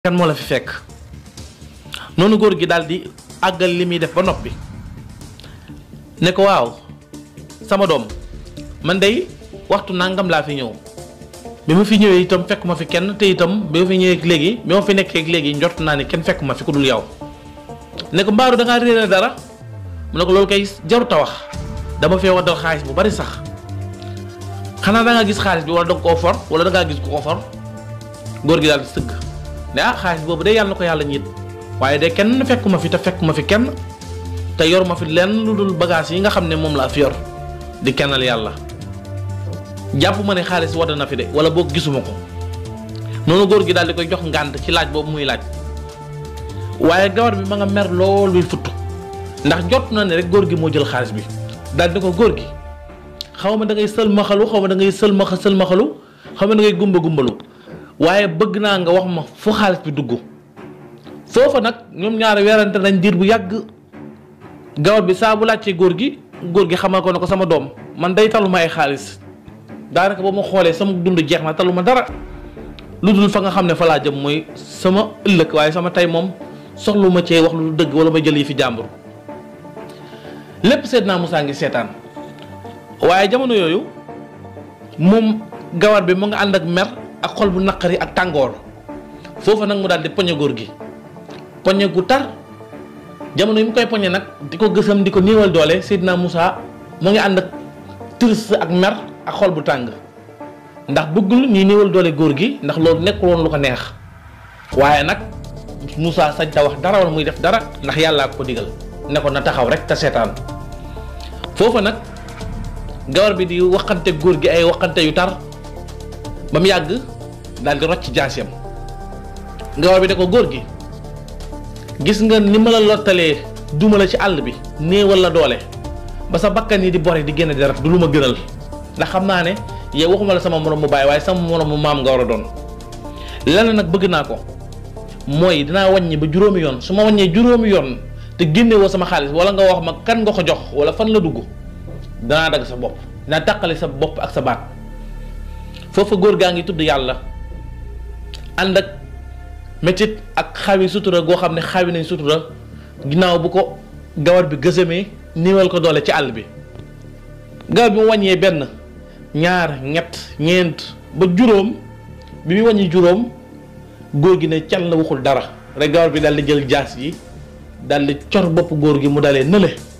kan moo la fi fekk noonu góor gi daal di àggal li muy def ba noppi ne ko waaw sama doom man day waxtu nangam laa fi ñëw bi ma fi ñëwee itam fekk ma fi kenn te itam bi ma fi ñëwee léegi bi ma fi nekkee léegi njort naa ne kenn fekk ma fi ku dul yow ne ko mbaaru da ngaa réere dara mu ne ko loolu kay jarut a wax dama fee waddal xaalis bu bari sax xanaa da ngaa gis xaalis bi wala da nga koo for wala da ngaa gis ku ko for góor gi daal di sëgg ne ah xaalis boobu de yàlla na ko yàlla ñiit waaye de kenn fekk ma fi te fekk ma fi kenn te yor ma fi lenn lu dul bagage yi nga xam ne moom laa fi yor di kennal yàlla jàpp ma ne xaalis wadd na fi de wala boog gisuma ko noonu góor gi daal di koy jox ngànt ci laaj boobu muy laaj waaye gawar bi ma nga mer lool luy futt ndax jot na ne rek góor gi moo jël xaalis bi daal di ko góor gi xaw ma da ngay sëlmaxalu xaw ma da ngay sëlmaxa sëlmaxalu xaw ma da ngay gumba gumbalu waaye bëgg naa nga wax ma fu xaalis bi dugg foofa nag ñoom ñaari weerante nañ diir bu yàgg gawar bi saa bu laajtee góor gi góor gi xamal ko ne ko sama doom man day taluma ay xaalis daanaka ba ma xoolee sama dund jeex na taluma dara lu dul fa nga xam ne fa laa jëm mooy sama ëllëg waaye sama tey moom soxlu ma cee wax lu dëgg wala ma jël yi fi jàmbur lépp seet naa Moussa ngi seetaan waaye jamono yooyu moom gawar bi mu nga ànd ak mer ak xol bu naqari ak tàngoor foofa nag mu daal di poñe góor gi poñe gu tar jamono yi mu koy poñe nag di ko gësam di ko néewal doole Seydina Moussa mu ngi ànd ak triste ak mer ak xol bu tàng ndax bëggul ñuy néewal doole góor gi ndax loolu nekkul woon lu ko neex waaye nag Moussa sañ ta wax dara wala muy def dara ndax yàllaa ko digal ne ko na taxaw rek te seetaan foofa nag gawar bi di waxante góor gi ay waxante yu tar ba mu yàgg daal di rocc jaasiyam gawar bi ne ko góor gi gis nga ni ma la lottalee duma la ci àll bi néewal la doole ba sa bakkan yi di bore di génne deret du lu ma gënal ndax xam naa ne yow waxuma la sama morom mu bàyyi waaye sama morom mu maam nga war a doon lenn nag bëgg naa ko mooy dinaa wàññi ba juróomi yoon su ma wàññee juróomi yoon te génne woo sama xaalis wala nga wax ma kan nga ko jox wala fan la dugg danaa dagg sa bopp dinaa tàqale sa bopp ak sa baat foofa góor gaa ngi tudd yàlla ànd ak métit ak xawi sutura goo xam ne xawi nañ sutura ginnaaw bu ko gawar bi gësamee niiwal ko doole ci àll bi gawar bi mu wàññee benn ñaar ñett ñeent ba juróom bi muy wàññi juróom góor gi ne cal la waxul dara rek gawar bi daal di jël jaas yi daal di cor bopp góor gi mu dalee nële